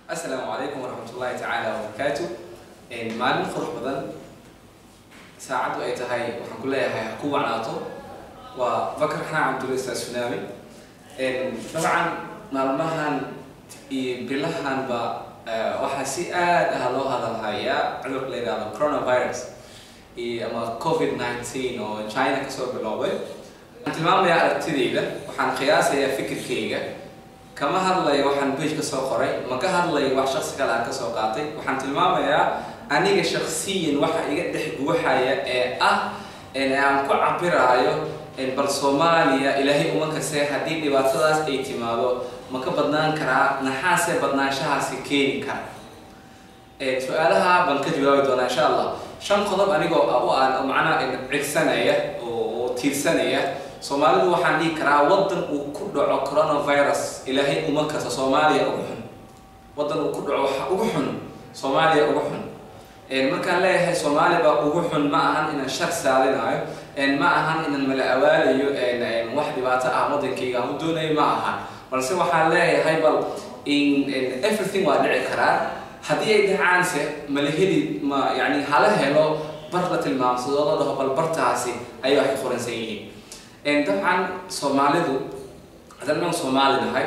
asalaamu calaykum waraxmat ullaahi tacaala wabarakaatu maalin qurux badan saacaddu ay tahay waxaan ku leeyahay ha ku wacnaato waa bakar xaan cabdulla sunaami dabcan maalmahan iyo bilahanba waxaa si aad ah loo hadalhayaa cudurka la yidhahdo coronavirus iyo ama covid 19 oo china kasoo biloobay waxaan tilmaamayaa aragtidayda waxaan qiyaasayaa fikirkayga kama hadlayo waxaan bej ka soo qoray ma ka hadlayo wax shaksi kale aan kasoo qaatay waxaan tilmaamayaa aniga shaksiyan waxa iga dhex guuxaya ee ah aan ku cabiraayo bal soomaaliya ilaahay uma kase haddii dhibaatadaas ay timaado ma ka badnaan karaa naxaasee badnaanshahaasi keeni kara su-aalaha baan ka jawaabi doonaa insha allah shan qodob anigoo u aan macnaha cigsanaya oo tiirsanaya soomaalidu waxaan dhihi karaa wadan uu ku dhaco coronavirus ilaahay uma kasta soomaaliya ugu xun wadan uu ku dhaco waxa ugu xun soomaaliya ugu xun markaan leeyahay soomaaliya baa ugu xun ma ahan inaan shar saalinayo ma ahan inaan mala awaalayo wax dhibaato ah wadankayga aan u doonayo ma ahan balse waxaan leeyahay bal everything waa dhici karaa haddii ay dhacaanse mala heli ma yani hala helo bar la tilmaamsado la dhaho bal bartaasi ayay wax ka qoransan yihiin dabcan soomaalidu haddaan maan soomaali nahay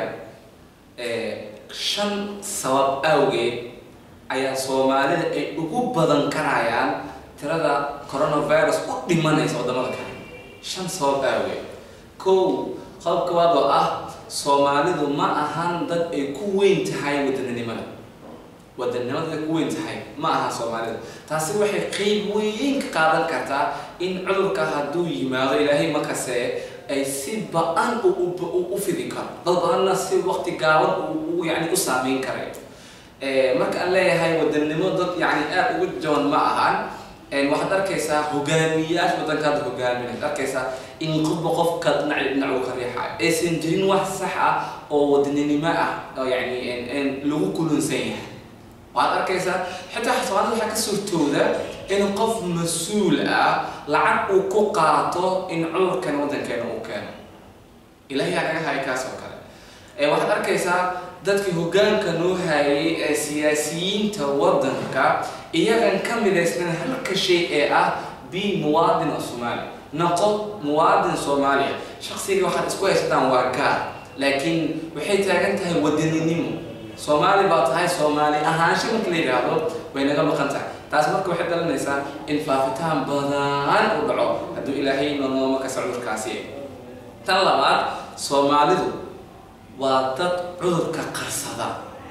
shan sabab awgeed ayaa soomaalida ay ugu badan karayaan tirada coronavirus u dhimanaysa wadamada kale shan sabab awgeed kow qodob kabaad oo ah soomaalidu ma ahan dad ay ku weyn tahay wadaninimada wadanimada ay ku weyn tahay ma aha soomaalida taasi waxay qeyb weyn ka qaadan kartaa in cudurka hadduu yimaado ilaahay makase ay si ba-an u fidi karo dad badanna si waqti gaaban yani u saameyn karay marka aan leeyahay wadanimo dad yani aada ugu jaban ma ahan waxaad arkaysaa hogaamiyayaasha wadanka hadda hogaaminay arkaysaa in qofba qofka dhinac dhinac uu ka riixayo aysan jirin wax sax ah oo wadaninimo ah oo yani lagu kulunsan yahay waxaad arkaysaa xitaa soomaalida waxaa ka suurtooda in qof mas-uul ah lacag uu ku qaato in cudurkan waddankeena uu keeno ilaahay aa naga haya kaas oo kale waxaad arkaysaa dadkii hoggaanka noo hayay ee siyaasiyiinta waddanka iyagan ka midaysnan halka shay ee ah b muwaadin oo soomaaliya noqo muwaadin soomaaliya shaksiga waxaad isku haysataan waa gaar laakiin waxay taagan tahay wadaninimo soomaali baa tahay soomaali ahaansha marka la yidhaahdo way naga maqan tahay taas marka waxay dhalinaysaa in faafitaan badan u dhaco hadduu ilaahay nonooma kasa cudurkaasi tan labaad soomaalidu waa dad cudurka qarsada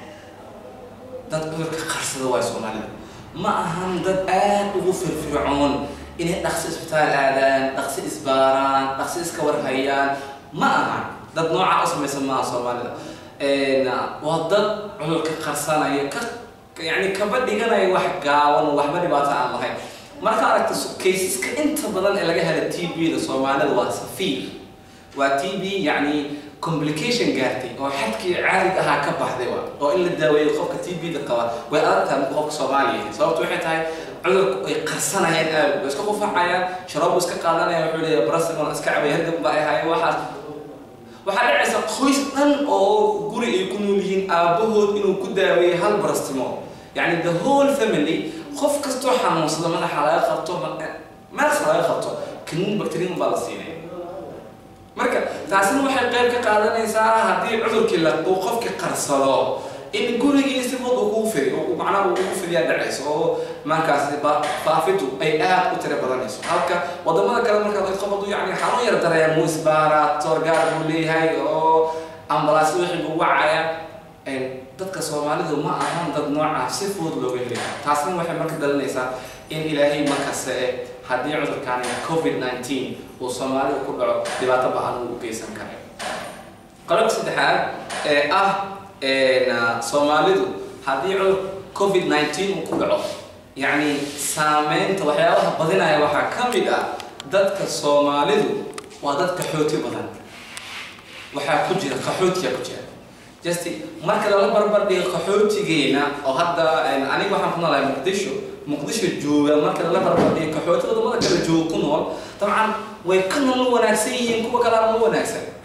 dad cudurka qarsada waay soomaalida ma ahan dad aada ugu firfircoon inay dhaqsi isbitaal aadaan dhaqsi isbaaraan dhaqsi iska warhayaan ma ahan dad noocaa u samaysan maaha soomaalida waa dad cudurka qarsanaya ka yani kaba dhiganaya wax gaaban waxba dhibaato aan lahayn marka aragta kaysaska inta badan ee laga hela t b da soomaalida waa safiir waa t b yani complication gaartay oo xadkii caarig ahaa ka baxday wa oo in la daaweeyo qofka t b da qaba way adagtahay qofka soomaaliya sababto waxay tahay cudurku ay qarsanayaan aad way iska qufacayaan sharoobu iska qaadanaya wuxuu leeyahay brasmol iska cabay hargab ba ay haye waxaas waxaa dhacaysa qoys dhan oo guri ay ku nool yihiin aabahood inuu ku daaweeyey hal barastimo yani the whole family qof kastoo xanuunsada madaxa laga qabto meelsa laga qabto kaniin bacterium baa la siinaya marka taasina waxay qayb ka qaadanaysaa haddii cudurkii la uu qofkii qarsado in gurigii si fud ugu fidi macnaha ugu fidiyaa dhacayso oo markaasi faafidu ay aad u tira badanayso halka wadamada kale markaa qof hadduu yani xanuun yar dareemo isbaara toorgaar buu leeyahay oo ambalaasyo wixii buu wacaya dadka soomaalidu ma ahan dad noocaa si fudud looga heli taasna waxay marka dhalinaysaa in ilaahay markasta e haddii cudurkaani covid 19 uu soomaalida ku dhaco dhibaato ba-an uu u geysan karay qodobka saddexaad ee ah soomaalidu haddii cudur covid 19 uu ku dhaco yacni saameynta waxyaabaha badinaya waxaa ka mid ah dadka soomaalidu waa dad qaxooti badan waxaa ku jira qaxootiya ku jira just marka lala barbar dhigo qaxootigeena oo hadda aniga waxaan ku noolahay muqdisho muqdisho jooga marka lala barbar dhigo qaxooti wadamada kale jooga ku nool dabcan way ka nolol wanaagsan yihiin kuwa kale ama wanaagsan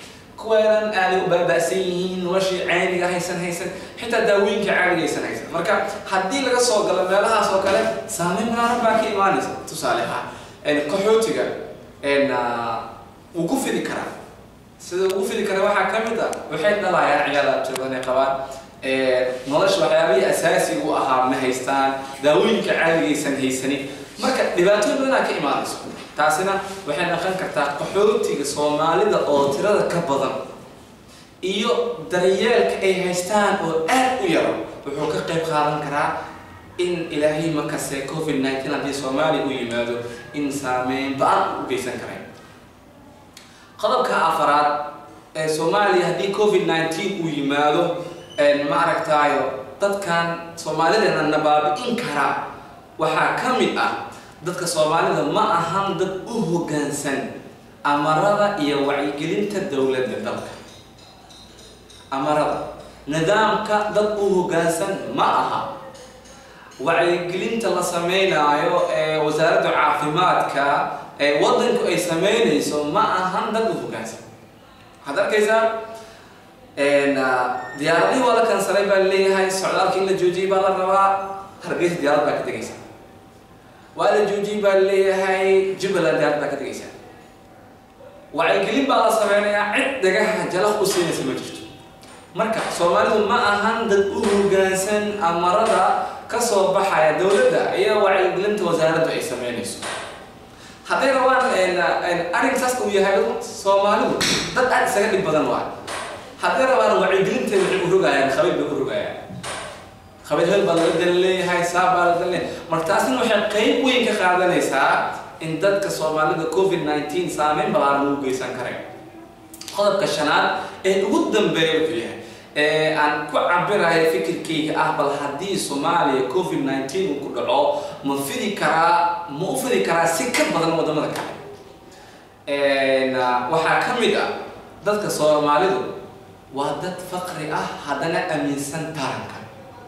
kuweedan aaday u baaba'san yihiin noloshii caadiga haysan haysan xitaa daawooyinka caadiga haysan haysan marka haddii laga soo galo meelahaas oo kale saameyn balaaran baa ka imaanaysa tusaale ahaan qaxootiga wuu ku fidi karaa sida ugu fidi kara waxaa ka mid ah waxay dhalayaan ciyaal abtirbadan ay qabaan nolosha waxyaabihii asaasiga u ahaa ma haystaan daawooyinka caadigaysan haysanin marka dhibaatooyin badanaa ka imaanayso taasina waxay dhaqan kartaa qaxootiga soomaalida oo tirada ka badan iyo daryeelka ay haystaan oo aad u yaro wuxuu ka qayb qaadan karaa in ilaahay markase covid nineteen haddii soomaaliya u yimaado in saameyn ba-an u geysan karayn qodobka afaraad ee soomaaliya haddii covid nineteen uu yimaado ma aragtaayo dadkan soomaalideena nabaabi-in kara waxaa ka mid ah dadka soomaalida ma ahan dad u hoggaansan amarada iyo wacyigelinta dowladda dalka amarada nidaamka dad u hoggaansan ma aha wacyigelinta la sameynaayo ee wasaaradda caafimaadka ee waddanku ay sameynayso ma ahan dad u hoggaansan waxaad arkaysaa diyaaradihii waa la kansalay baa leeyahay socdaalka in la joojiyay baa la rabaa hargeysa diyaarad baa ka tegaysa waa la joojiyay baa leeyahay jubbaland diyaarad baa ka tegaysa wacyigelin baa la sameynayaa cid dhagaha jalaq u siinaysa ma jirto marka soomaalidu ma ahan dad u hoggaansan amarada ka soo baxaya dowladda iyo wacyigelinta wasaaraddu ay sameynayso hadday rabaan arrin saas uu yahay soomaalidu dad aad isaga dhib badan waa hadday rabaan wacyigelinta waxay u rogayaan khabiir bay u rogayaan khabiir hel baa laga dan leeyahay saa baa laga dan leeyahay marka taasina waxay qayb weyn ka qaadanaysaa in dadka soomaalida covid nineteen saameyn balaaran u geysan karayn qodobka shanaad ee ugu dambeeya wuxuu yahay ee aan ku cabirayo fikirkayga ah bal haddii soomaaliya covid nineteen uu ku dhaco ma fidi karaa ma u fidi karaa si ka badan wadamada kale waxaa ka mid ah dadka soomaalidu waa dad faqri ah haddana aaminsan taranka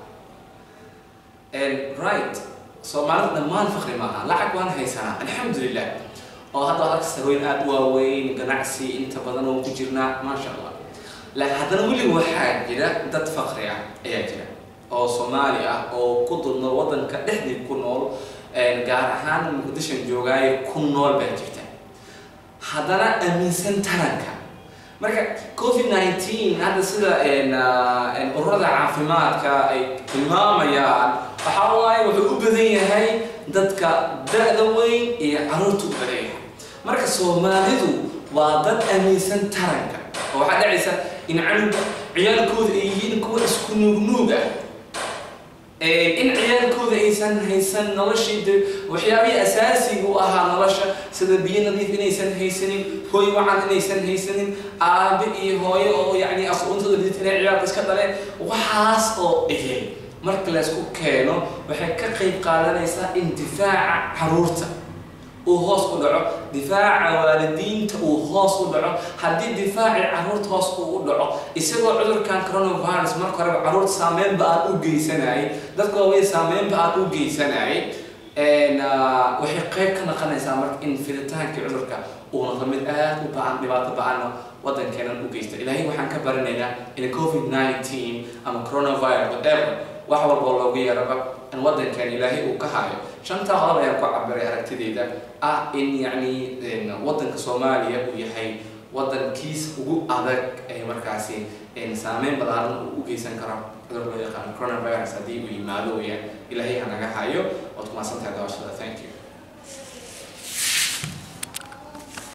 right soomaalidu dhammaan faqri maaha lacag waan haysanaa alxamdulilah oo hadda ad arkasta hooyn aada u waaweyn ganacsi inta badan oo ku jirnaa maasha allah laakiin haddana weliba waxaa jira dad faqri ah ayaa jira oo soomaali ah oo ku dulnool waddanka dhexdii ku nool gaar ahaan muqdishan joogaayo ku nool baa jirta haddana aaminsan taranka marka covid nineteen hadda sida ururada caafimaadka ay tilmaamayaan waxaa waaye wuxuu u badan yahay dadka da-da weyn iyo caruurta u badan yahay marka soomaalidu waa dad aaminsan taranka oo waxaa dhacaysa in canuga ciyaalkooda ay yihiin kuwa isku nuugnuug ah in ciyaalkooda aysan haysan noloshii de waxyaabihii asaasiga u ahaa nolosha sida biyo nadiif inaysan haysanin hooy wacan inaysan haysanin aabe iyo hooyo oo yani aqoontooda liditana ciyaalka iska dhaleen waxaas oo ehel marka laysku keeno waxay ka qayb qaadanaysaa in difaaca caruurta uu hoos u dhaco difaaca waalidiinta uu hoos u dhaco haddii difaacii caruurta hoos uu u dhaco isagoo cudurkan coronavirus marka horeba caruurta saameynba aan u geysanayay dadka waawey saameynba aan u geysanayay waxay qayb ka naqanaysaa marka in fiditaankii cudurka uu noqdo mid aad u ba-an dhibaato ba-anna waddankeenan u geysta ilaahay waxaan ka baranaynaa in covid nineteen ama coronavirus whatever wax walboo loogu yeeraba in waddankeena ilaahay uu ka hayo shantaa qodob ayaan ku cabiray aragtideyda ah in yacni waddanka soomaaliya uu yahay waddankiis ugu adag ee markaasi saameyn balaaran uu u geysan karo cudur loo yaqaano coronavirus haddii uu yimaado weyaan ilaahay ha naga hayo waad ku maasantahay daawashada thank you